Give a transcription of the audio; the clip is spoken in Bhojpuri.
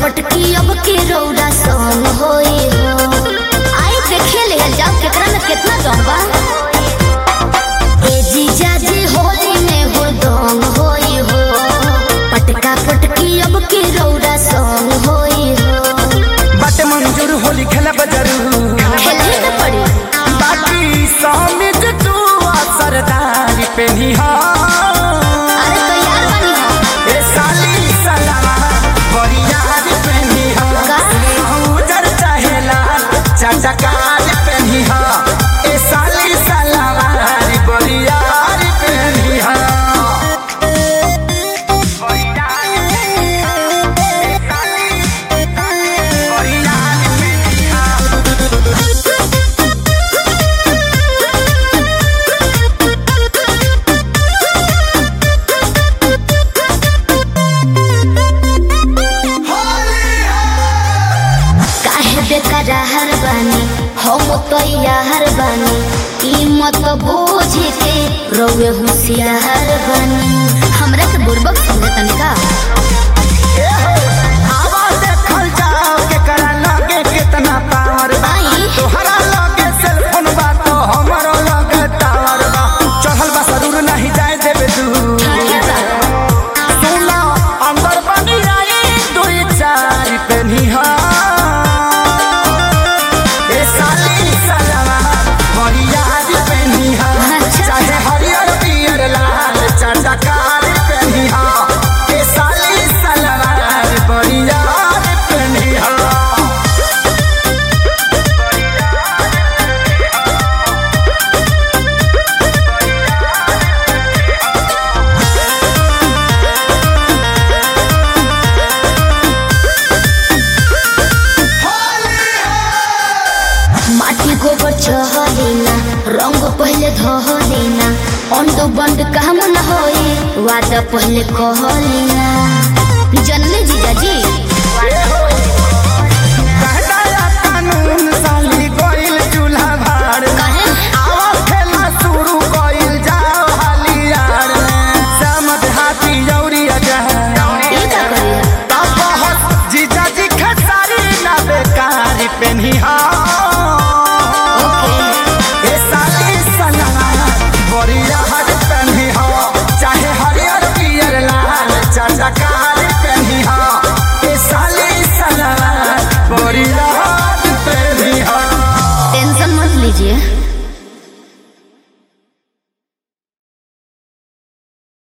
पटकी अब के रौरा सन होई हो आई देखे ले जाओ केकरा में कितना दम बा ए जीजा जी होली में हो दम होई हो पटका पटकी अब के रौरा सन होई हो बाटे मंजूर होली खेला जरूर खेले न पड़ी बाकी समित तू सरदारी पे अरे तैयार बनी हो ए साली सलावा बरियार पे का? उजर चाहेला चटकार पे ए साली सलावा बरियार पे काहे बेकरार बानी हम तैयार बानी ई मत बोझ के रौए होशियार बानी हमरा के बुर्बक समझे तनिका आवा देखल जाओ केकरा लगे कितना पावर बा आई तोहरा लगे सेलफोन बा तो हमरो लगे टावर बा चढ़ल बा जरूर नहीं जाए देबे दू ठीक बा सुना अंदर बनी आई दुई चार पे निहा ए साली सलावा हरियार पे निहा अच्छा। चाहे हरियर पियर लाल चटकार पे निहा ए साली सलावा हरियार पे निहा माटी गोबर चहलेना रंग पहले धहलेना अंड बंड काम न होई वादा पहले कहलेना जनले जीजा जी कहनाया कानून साली गोइल चूल्हा भाड़ कहे आवा खेला शुरू गोइल जाओ हालियार समझ हाथी जौरी अजह ई का करिया बहुत जीजा जी खेसारी ना बेकारी पेनी ओके ए साली सलावा बरिया हर पेनी हो चाहे हरियर पियर लाल चटकार पेनी हो ए साली सलावा बरिया हर पेनी हो टेंशन मत लीजिए